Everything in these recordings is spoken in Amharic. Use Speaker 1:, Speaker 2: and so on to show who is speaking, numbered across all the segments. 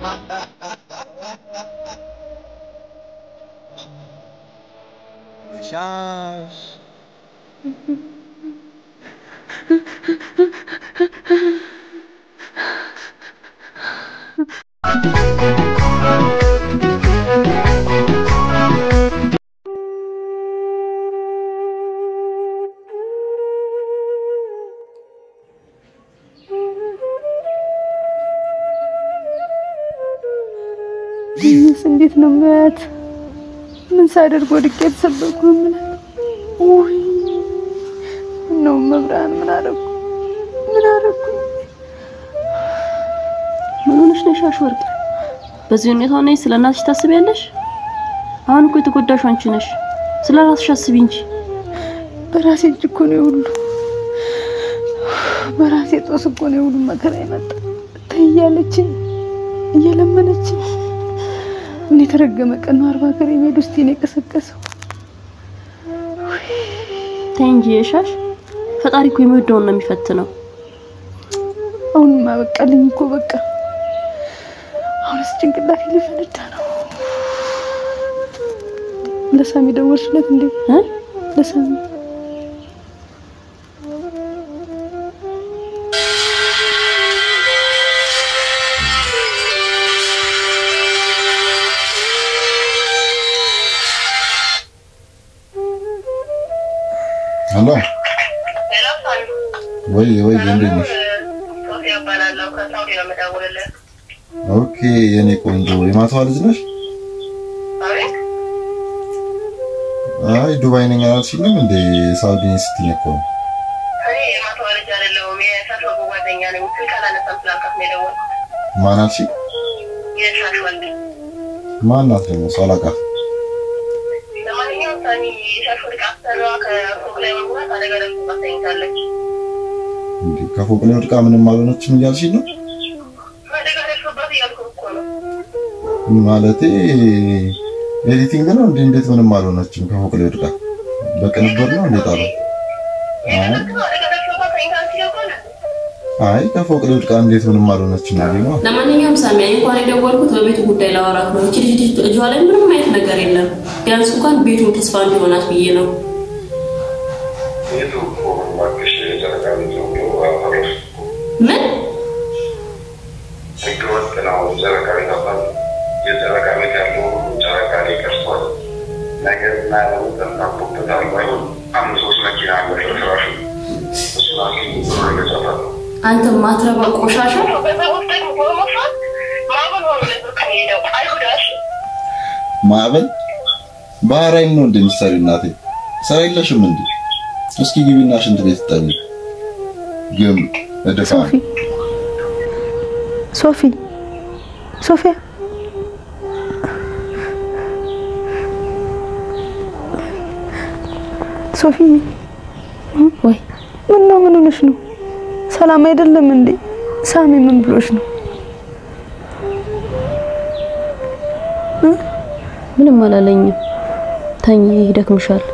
Speaker 1: Chance.
Speaker 2: ይህስ እንዴት ነው የማያት? ምን ሳደርግ ወድቄ የተሰበርኩ ነው የምላት? ውይ ነው መብራን ምን አደረኩ? ምን አደረኩ?
Speaker 3: ምን ሆነሽ ነሽ አሽወርቅ? በዚህ ሁኔታ ሆነሽ ስለ እናትሽ ታስቢያለሽ? አሁን እኮ የተጎዳሽው አንቺ ነሽ። ስለ ራስሽ አስቢ እንጂ።
Speaker 2: በራሴ እጅ እኮ ነው የሁሉ በራሴ ጦስ እኮ ነው የሁሉ መከራ የመጣ ተይ እያለችኝ እየለመነችኝ ምን የተረገመ ቀን ነው አርባ ሀገር የሚሄድ ውስጥ ነው የቀሰቀሰው።
Speaker 3: ተይ እንጂ የሻሽ ፈጣሪ እኮ የሚወደውን ነው የሚፈትነው።
Speaker 2: አሁንማ በቃልኝ እኮ በቃ። አሁንስ ጭንቅላቴ ሊፈነዳ ነው። ለሳሚ ደወልሽለት እንዴ?
Speaker 3: እ
Speaker 2: ለሳሚ
Speaker 4: ሄሎ ወይ ወይ እንዴት ነሽ? ኦኬ የኔ ቆንጆ የማታዋ ልጅ ነሽ? አይ ዱባይ ነኝ አላልሽኝም እንዴ? ሳውዲ ነኝ ስትይኝ እኮ ነው። ማን አልሽኝ? ማን ናት ደግሞ? እሷ አላውቃትም። እንዴ ከፎቅ ላይ ወድቃ ምንም አልሆነችም እያልሽኝ ነው? ማለቴ ኤዲቲንግ ነው እንዴ? እንዴት ምንም አልሆነችም? ከፎቅ ላይ ወድቃ በቅንብር ነው እንዴ ጣለው? አይ ከፎቅ ላይ ወድቃ እንዴት ምንም አልሆነችም ነው?
Speaker 3: ለማንኛውም ሳሚ እንኳን የደወልኩት በቤቱ ጉዳይ ላወራት ነው። እቺ ልጅ እጇ ላይ ምንም አይነት ነገር የለም። ቢያንስ እንኳን ቤቱን ተስፋ እንዲሆናት ብዬ ነው። ምን
Speaker 5: ህገወጥ ነው። ጨረቃ ቤት አባል የጨረቃ ቤት ያለው ጨረቃ ላይ ቀርቷል። ነገር እና ተንታቦበታል። ባይሆን አምስት ሶስት መኪና አለ ፍርስራሹ እሱን አግኝ ብሎ ይገዛታል።
Speaker 3: አንተ ማትረባ ቆሻሻ
Speaker 4: ማዕበል ባህራይን ነው እንደምትሰሪ እናቴ ስራ የለሽም እንዴ? እስኪ ግቢና ሽንት ቤት ጠቢ። ግን እደፋ
Speaker 2: ሶፊ ሶፊ ሶፊያ ሶፊ
Speaker 3: ወይ
Speaker 2: ምን ነው? ምን ሆነሽ ነው? ሰላም አይደለም እንዴ? ሳሚ ምን ብሎሽ ነው?
Speaker 3: ምንም አላለኝም። ተኝ፣ ይደክምሻል።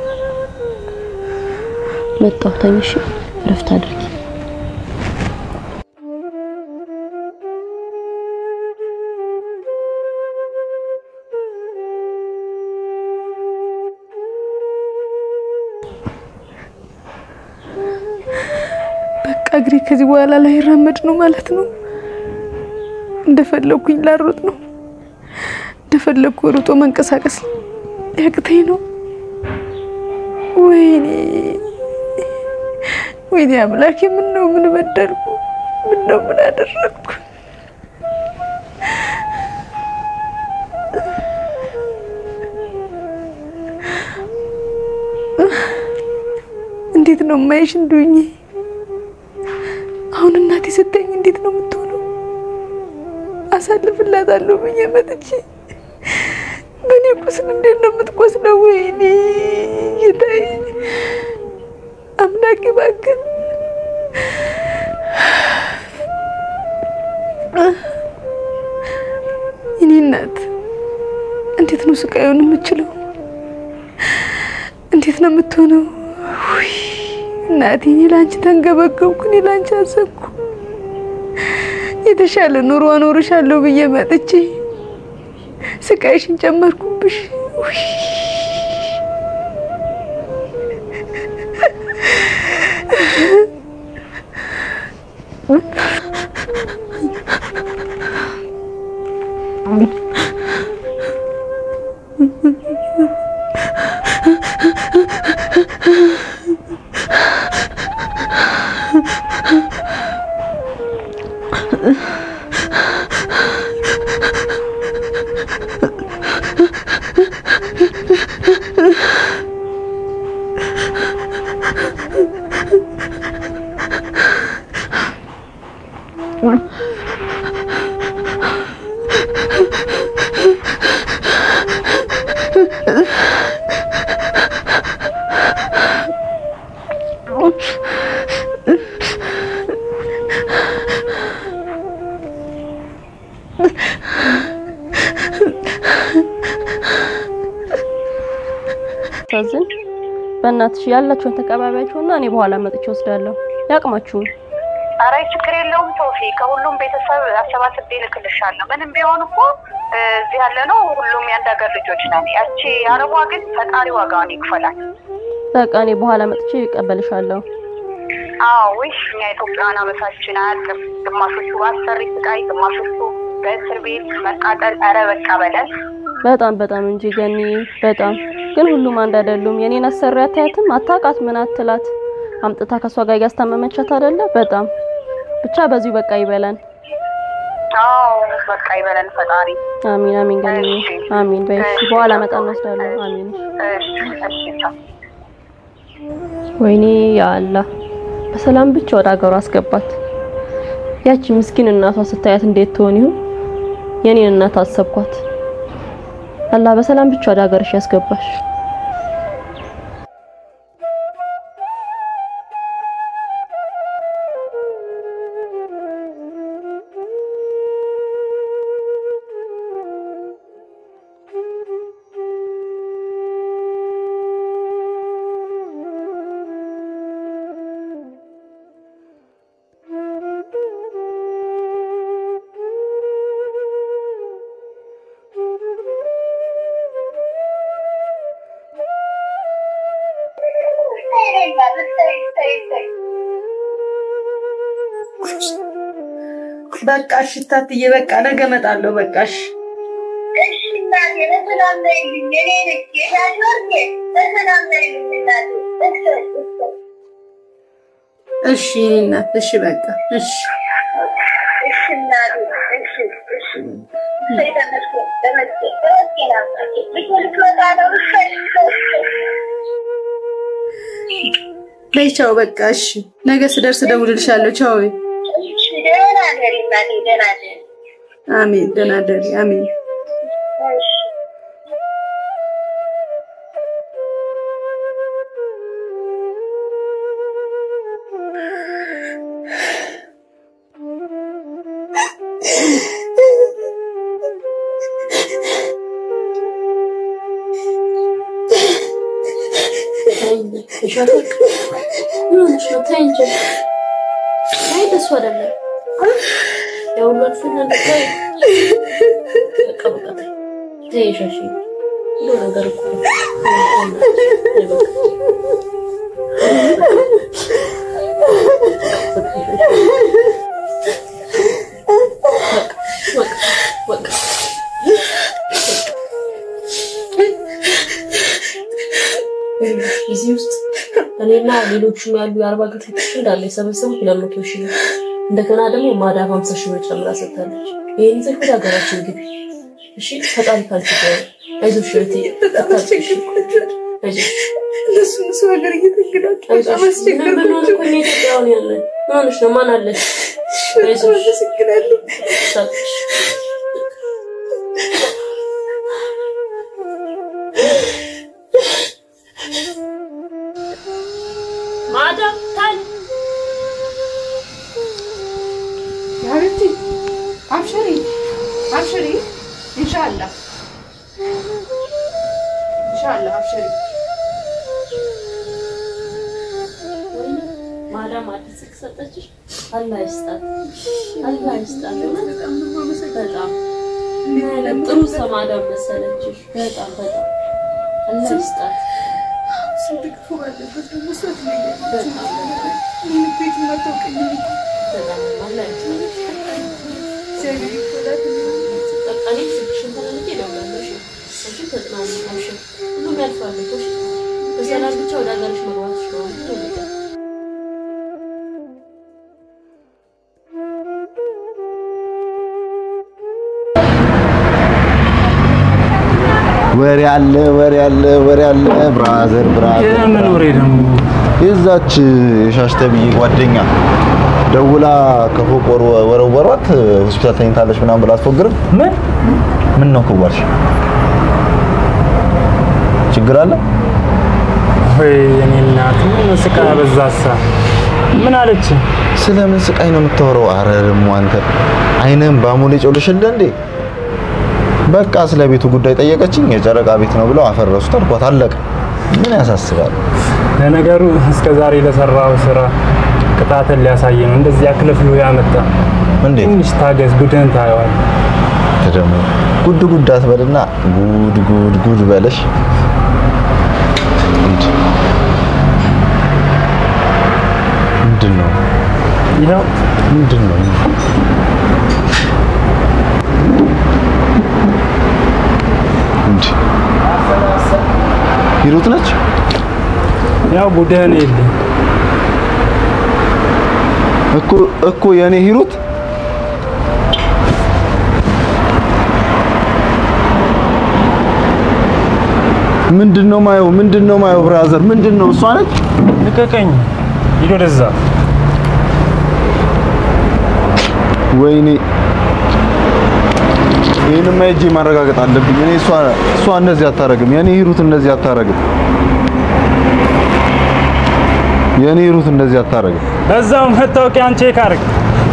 Speaker 3: መጣሁ። ተኝ፣ እሺ፣ እረፍት አድርጊ።
Speaker 2: በቃ እግሬ ከዚህ በኋላ ላይራመድ ነው ማለት ነው። እንደፈለኩኝ ላሮጥ ነው። እንደፈለኩ ሩጦ መንቀሳቀስ ያቅተኝ ነው። ወይኔ ወይኔ አምላኬ፣ ምን ነው ምን በደልኩ? ምን ነው ምን አደረግኩ? እንዴት ነው የማይሽ እንዱኝ? አሁን እናቴ ስተኝ እንዴት ነው የምትሆነው? አሳልፍላታለሁ ብዬ መጥቼ በእኔ ቁስል እንዴት ነው የምትቆስለው? ወይኔ ጌታዬ አምላኬ እባክህ የኔ እናት እንዴት ነው ስቃዩን የምችለው? እንዴት ነው የምትሆነው? ውይ እናቴ እኔ ላንቺ ተንገበገብኩ፣ እኔ ላንቺ አዘንኩ። የተሻለ ኑሮ አኖርሻለሁ ብዬ መጥቼ ስቃይሽን ጨመርኩብሽ። ውይ
Speaker 3: ታዝን በእናትሽ ያላችሁን ተቀባቢያችሁና እኔ በኋላ መጥቼ ወስዳለሁ። ያቅማችሁን
Speaker 6: ኧረ ችግር የለውም ሶፊ፣ ከሁሉም ቤተሰብ አሰባስቤ እልክልሻለሁ። ምንም ቢሆን እኮ እ፣ እዚህ ያለ ነው ሁሉም የአንድ ሀገር ልጆች ነን። ያቺ አረቧ ግን ፈጣሪ ዋጋውን ይክፈላል።
Speaker 3: በቃ እኔ በኋላ መጥቼ እቀበልሻለሁ።
Speaker 6: አዎ ውይ፣ እኛ ኢትዮጵያውያን አመታችን አያልቅም። ግማሾቹ በአሰሪ ስቃይ፣ ግማሾቹ በእስር ቤት መቃጠል። ኧረ በቃ በለን።
Speaker 3: በጣም በጣም እንጂ ገኒ፣ በጣም ግን ሁሉም አንድ አይደሉም። የኔን አሰሪ አታያትም? አታውቃት ምን አትላት? አምጥታ ከሷ ጋር እያስታመመቻት አይደለ? በጣም ብቻ በዚሁ በቃ ይበለን።
Speaker 6: አዎ በቃ ይበለን ፈጣሪ።
Speaker 3: አሚን አሚን። ገኒ
Speaker 6: እሺ።
Speaker 3: አሚን በይ።
Speaker 6: እሺ።
Speaker 3: በኋላ መጣ እንወስዳለን። አሚን።
Speaker 6: እሺ እሺ ቻው።
Speaker 3: ወይኔ ያ አላህ በሰላም ብቻ ወደ ሀገሯ አስገባት። ያቺ ምስኪን እናቷ ስታያት እንዴት ትሆን ይሁን? የኔን እናት አሰብኳት። አላህ በሰላም ብቻ ወደ ሀገርሽ ያስገባሽ።
Speaker 2: በቃ እሺ እታትዬ፣ በቃ ነገ እመጣለሁ። በቃ እሺ እሺ የኔ እናት እሺ በቃ እሺ በይ ቻው። በቃ እሺ ነገ ስደርስ እደውልልሻለሁ። ቻው። አሜን። ደህና ደሪ። አሜን።
Speaker 3: ጊዜ ውስጥ እኔና ሌሎቹም ያሉ የአርባ ጌቶች እንዳለ የሰበሰቡት ሁለት መቶ ሺህ ነው። እንደገና ደግሞ ማዳብ ሀምሳ ሺህ ብር ጨምራ ሰጥታለች። ይህን ይዘሽ ወደ ሀገራችን ግቢ እሺ። ፈጣሪ ካልሽ ጋር አይዞሽ እህቴ፣ አታልቅሽ። አይዞሽ
Speaker 2: እነሱን ሰው ሀገር እየተንገዳቸው በጣም
Speaker 3: አይዞሽ። ምን ብንሆን
Speaker 2: አስቸገርኳቸው።
Speaker 3: እኮ እኛ ኢትዮጵያውያን ያለን ምን ሆነሽ ነው? ማን አለሽ? አይዞሽ
Speaker 2: አመሰግናለሁ።
Speaker 3: አታልቅሽ። ማዳም ታይ
Speaker 2: حبيبتي ابشري ابشري ان شاء الله ان شاء الله ابشري
Speaker 3: ማዳም አዲስ ስልክ ሰጠችሽ? አላህ ይስጣት፣ አላህ ይስጣት። እውነት በጣም ምን አይነት ጥሩ ሰማዳም መሰለችሽ። በጣም በጣም አላህ ይስጣት። በጣም በጣም አላህ ይስጣት። በቃ እኔ ስልክሽን ተለምጄ እደውላለሁ። እሺ? አንቺም ተጽናኚ፣ አብሽር፣ ሁሉም ያልፋል እኮ እሺ? በሰላም ብቻ ወደ ሀገርሽ መግባትሽ ነው ዋናው ነገር።
Speaker 4: ወሬ አለ ወሬ አለ ወሬ አለ ብራዘር ብራዘር
Speaker 7: የምን ወሬ ደግሞ?
Speaker 4: የዛች የሻሽ ተብዬ ጓደኛ ደውላ ከፎቅ ወር- ወረወሯት ሆስፒታል ተኝታለች ምናምን ብላ አትፎግርም።
Speaker 7: ምን
Speaker 4: ምን ነው ክዋልሽ? ችግር አለ?
Speaker 7: ወይ የኔ እናት ምን ስቃይ አበዛሳ? ምን አለች?
Speaker 4: ስለምን ስቃይ ነው የምታወራው? አረ ደግሞ አንተ አይንህን በአሞሌ ጨውልሽልህ እንዴ? በቃ ስለ ቤቱ ጉዳይ ጠየቀችኝ። የጨረቃ ቤት ነው ብለው አፈረሱት አልኳት። አለቀ። ምን ያሳስባል?
Speaker 7: ለነገሩ እስከ ዛሬ ለሰራው ስራ ቅጣትን ሊያሳይ ነው እንደዚህ አክለፍሎ ያመጣ።
Speaker 4: እንዴ
Speaker 7: ትንሽ ታገዝ፣ ጉድህን ታየዋል።
Speaker 4: ደግሞ ጉድ ጉድ አትበልና ጉድ ጉድ ጉድ በለሽ። እንድ ምንድን ነው
Speaker 7: ይኸው
Speaker 4: ምንድን ነው እንድ ሂሩት ነች።
Speaker 7: ያው ጉድህን የለኝ
Speaker 4: እኮ እኮ የኔ ሂሩት ምንድን ነው ማየው? ምንድን ነው ማየው? ብራዘር ምንድን ነው? እሷ ነች።
Speaker 7: ልቀቀኝ፣ ሂድ ወደዛ።
Speaker 4: ወይኔ ይህንማ ሂጄ ማረጋገጥ አለብኝ። እኔ እሷ እሷ እንደዚህ አታረግም። የኔ ሂሩት እንደዚህ አታረግም። የኔ ሂሩት እንደዚህ አታረግም።
Speaker 7: በዛው መታወቂያን ቼክ አድርግ።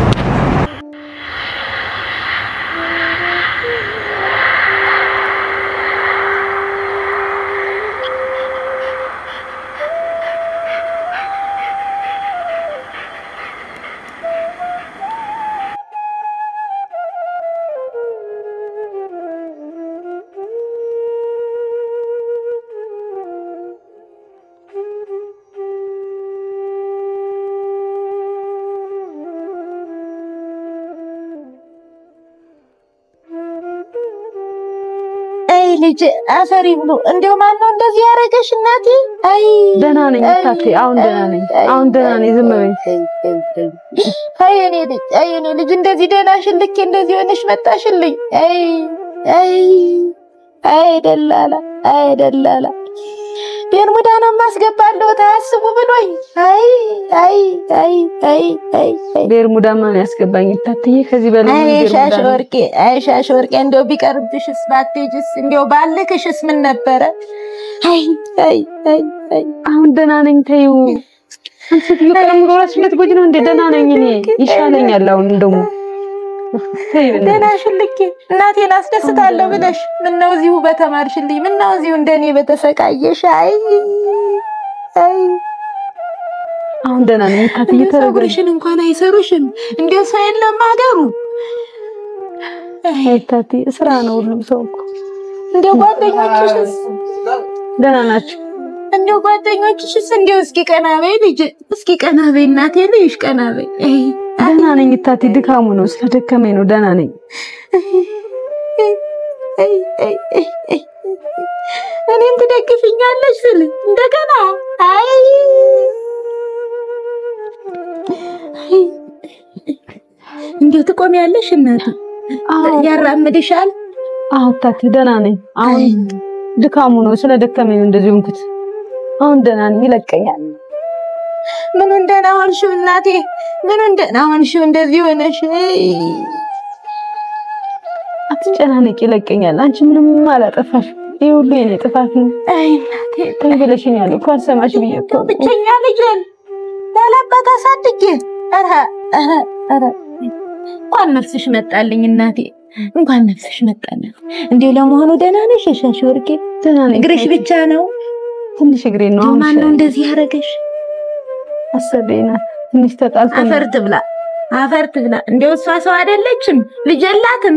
Speaker 8: አይ ልጅ አፈሪ ብሎ እንደው ማን ነው እንደዚህ ያደረገሽ እናቴ? አይ
Speaker 2: ደህና ነኝ እታቴ፣ አሁን ደህና ነኝ። አሁን ደህና ነኝ። ዝም በይ።
Speaker 8: አይ የኔ ልጅ አይ የኔ ልጅ እንደዚህ ደህና ሽልኬ እንደዚህ ሆነሽ መጣሽልኝ። አይ አይ አይ ደላላ አይ ደላላ ቤርሙዳ ነው የማስገባለሁ ታያስቡ ብሎኝ። አይ አይ አይ አይ አይ አይ
Speaker 2: ቤርሙዳ ማን ያስገባኝ እታትዬ? ከዚህ በላይ ምን
Speaker 8: አይ
Speaker 2: ቤርሙዳ
Speaker 8: ሻሽ
Speaker 2: ነው?
Speaker 8: ወርቄ አይ ሻሽ ወርቄ እንደው ቢቀርብሽስ ባትሄጂስ እንደው ባልክሽስ ምን ነበረ? አይ አይ አይ አይ
Speaker 2: አሁን ደህና ነኝ። ተይው። አንቺ ሴትዮ ቀለም ሙሉ እራስሽ ልትጎጂ ነው እንዴ? ደህና ነኝ እኔ። ይሻለኛል አሁን ደግሞ ተይ በእናትሽ።
Speaker 8: ደህና ሽልኬ እናቴን አስደስታለሁ ብለሽ ምነው እዚሁ በተማርሽልኝ፣ ምነው እዚሁ እንደኔ በተሰቃየሽ። አይ አይ
Speaker 2: አሁን ደህና ነኝ እታትዬ። ተረጋጊ።
Speaker 8: ፀጉርሽን እንኳን አይሰሩሽም። እንደው ሰው የለም አገሩ።
Speaker 2: አይ እታትዬ፣ ስራ ነው ሁሉም ሰው እኮ።
Speaker 8: እንደው ጓደኞችሽስ
Speaker 2: ደህና ናቸው።
Speaker 8: እንደው ጓደኞችሽስ እንደው እስኪ ቀና በይ ልጅ፣ እስኪ ቀና በይ እናቴ ልይሽ ቀና በይ። አይ
Speaker 2: ደህና ነኝ እታቴ። ድካሙ ነው ስለደከመኝ ነው። ደህና ነኝ።
Speaker 8: አይ አይ አይ አይ እኔን ትደግፍኛለሽ ስል እንደገና አይ አይ እንደው ትቆሚያለሽ እናቴ
Speaker 2: አዎ
Speaker 8: ያራምድሻል።
Speaker 2: አዎ እታቴ ደህና ነኝ። አሁን ድካሙ ነው ስለደከመኝ ነው እንደዚህ ሆንኩት። አሁን ደህና ነኝ። ይለቀኛል።
Speaker 8: ምን እንደና ሆንሽው እናቴ? ምን እንደና ሆንሽው እንደዚህ ሆነሽ? አይ
Speaker 2: አትጨናነቂ፣ ይለቀኛል። አንቺ ምንም አላጠፋሽ። ይህ ሁሉ የኔ ጥፋት ነው።
Speaker 8: አይ እናቴ
Speaker 2: ተይ ብለሽኛል እኮ አልሰማሽ ብዬ እኮ
Speaker 8: እንደው ብቸኛ ልጄን ያላባት አሳድጌ ኧረ ኧረ ኧረ እንኳን ነፍስሽ መጣልኝ እናቴ፣ እንኳን ነፍስሽ መጣልኝ። እንዲሁ ለመሆኑ ደህና ነሽ የሻሽ ወርቄ?
Speaker 2: ደህና ነኝ።
Speaker 8: እግርሽ ብቻ ነው?
Speaker 2: ትንሽ እግሬ ነው።
Speaker 8: እንደው
Speaker 2: አሁን
Speaker 8: ማን ነው
Speaker 2: ይሻለኛል።
Speaker 8: እንደዚህ ያደረገሽ?
Speaker 2: አሰቤ ናት። ትንሽ ተጣልተን
Speaker 8: አፈር ትብላ አፈር ትብላ። እንደው እሷ ሰው አይደለችም፣ ልጅ የላትም።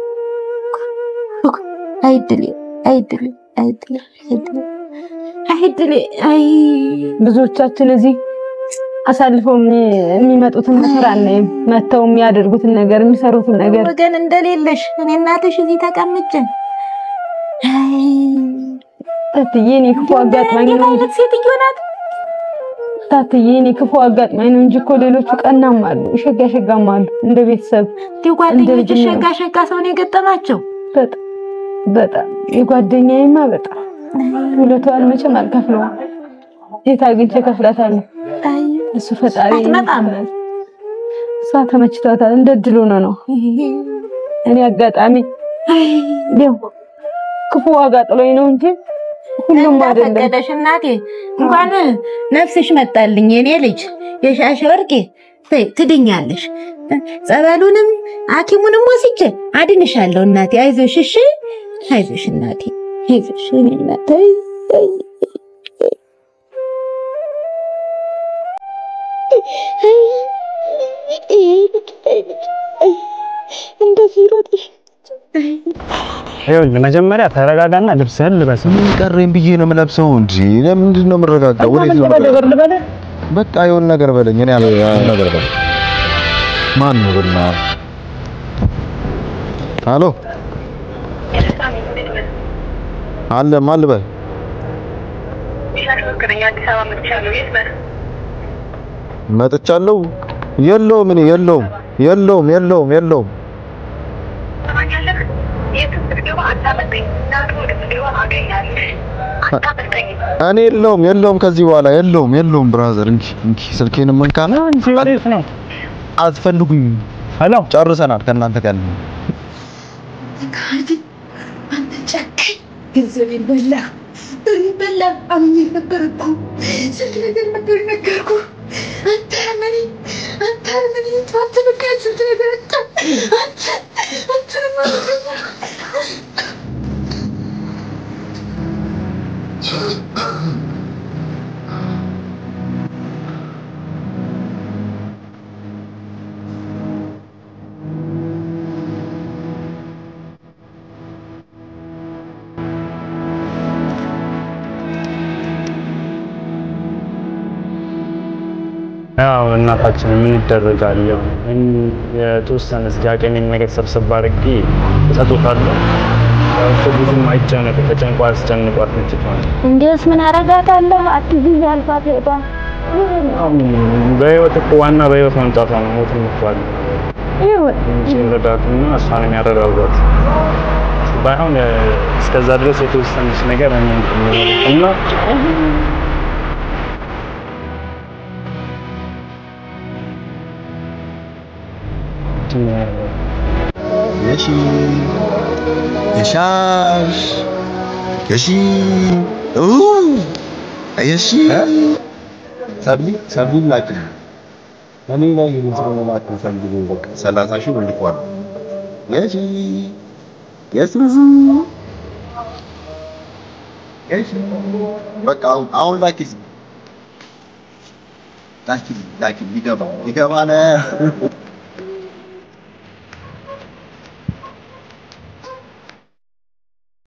Speaker 8: አይድሌ አይድሌ አይድሌ አይድሌ አይድሌ አይ
Speaker 2: ብዙዎቻችን እዚህ አሳልፈው የሚ- የሚመጡትን ነገር አናይም። መተው የሚያደርጉትን ነገር የሚሰሩትን ነገር
Speaker 8: ወገን እንደሌለሽ እኔ እናትሽ እዚህ ተቀምጬ አይ
Speaker 2: ታትዬ እኔ ክፉ አጋጥማኝ
Speaker 8: እንዴት
Speaker 2: ነው እንጂ
Speaker 8: አይነት ሴትዮ ናት?
Speaker 2: ታትዬ እኔ ክፉ አጋጥማኝ ነው እንጂ እኮ ሌሎቹ ቀናም አሉ፣ ሸጋ ሸጋም አሉ። እንደ ቤተሰብ
Speaker 8: እንዲሁ ጓደኞችሽ
Speaker 2: ልጅ ነው።
Speaker 8: ሸጋ ሸጋ ሰው ነው የገጠማቸው።
Speaker 2: በጣም በጣም የጓደኛዬማ በጣም ውለቷን መቼም አልከፍለውም። የት አግኝቼ እከፍላታለሁ?
Speaker 8: አይ
Speaker 2: እሱ ፈጣሪ
Speaker 8: አትመጣም።
Speaker 2: እሷ ተመችቷታል። እንደ እድል ሆኖ ነው። እኔ አጋጣሚ ያው ክፉ ዋጋ ጥሎኝ ነው እንጂ ሁሉም አይደለም።
Speaker 8: እንዳፈቀደሽ እናቴ እንኳን ነፍስሽ መጣልኝ የኔ ልጅ የሻሸ ወርቄ በይ ትድኛለሽ። ጸበሉንም ሐኪሙንም ወስጄ አድንሻለሁ እናቴ። አይዞሽ እሺ፣ አይዞሽ እናቴ፣ አይዞሽ የኔ እናቴ። አይ፣ አይ፣ አይ። እንደዚህ ሮጥሽ
Speaker 7: ይኸውልህ መጀመሪያ ተረጋጋና ልብስህን ልበስ።
Speaker 4: ምን ቀረኝ ብዬ ነው የምለብሰው እንጂ ለምንድን ነው የምረጋጋው? ወዴት ነው የምረጋጋው? በቃ የሆነ ነገር በለኝ። እኔ ያለ ነገር በለኝ። ማን ነው ብና አሎ አለ ማን ልበል? መጥቻለሁ። የለውም እኔ የለውም የለውም የለውም የለውም እኔ የለውም የለውም ከዚህ በኋላ የለውም የለውም። ብራዘር እንኪ እንኪ ስልኬንም እንካና
Speaker 7: አንቺ ወዴት ነው?
Speaker 4: አትፈልጉኝ።
Speaker 7: ሄሎ
Speaker 4: ጨርሰናል ከእናንተ ጋር
Speaker 2: አንተ ጨካኝ ገንዘቤን በላ በላ አምኜ ነበር እኮ ስንት ነገር ነበር ነገርኩ። አንተ አርመኔ አንተ አርመኔ አንተ በቃ ስንት ነገር አጣ አንተ አንተ
Speaker 7: ያው እናታችን ምን ይደረጋል? ያው እን- የተወሰነ እዚህ አቅሜን ነገር ሰብሰብ አድርጌ እሰጥዎታለሁ። ያው እሱ ብዙም አይጨነቅ፣ ተጨንቆ አያስጨንቋት ልጅቷን።
Speaker 8: እንዴስ ምን አረጋታለሁ? አትይኝ አልፋት ሄዷ
Speaker 7: ያው በህይወት እኮ ዋና በህይወት መምጣቷ ነው። ሞት ምኳል
Speaker 8: ይሁን
Speaker 7: እንጂ ረዳትና እሷን የሚያረጋጓት ባይሆን እ፣ እስከዛ ድረስ የተወሰነች ነገር እኔ እና
Speaker 4: የሺ የሻሽ የሺ ኡ የሺ ሰብሊ ሰብሊ ላኪ እኔ ላይ የሚሰራው ላኪ ሰብሊ በቃ 30 ሺህ ልኳል። የሺ የሱ የሺ በቃ አሁን አሁን ላኪ ላኪ ላኪ ሊገባ ሊገባ ነው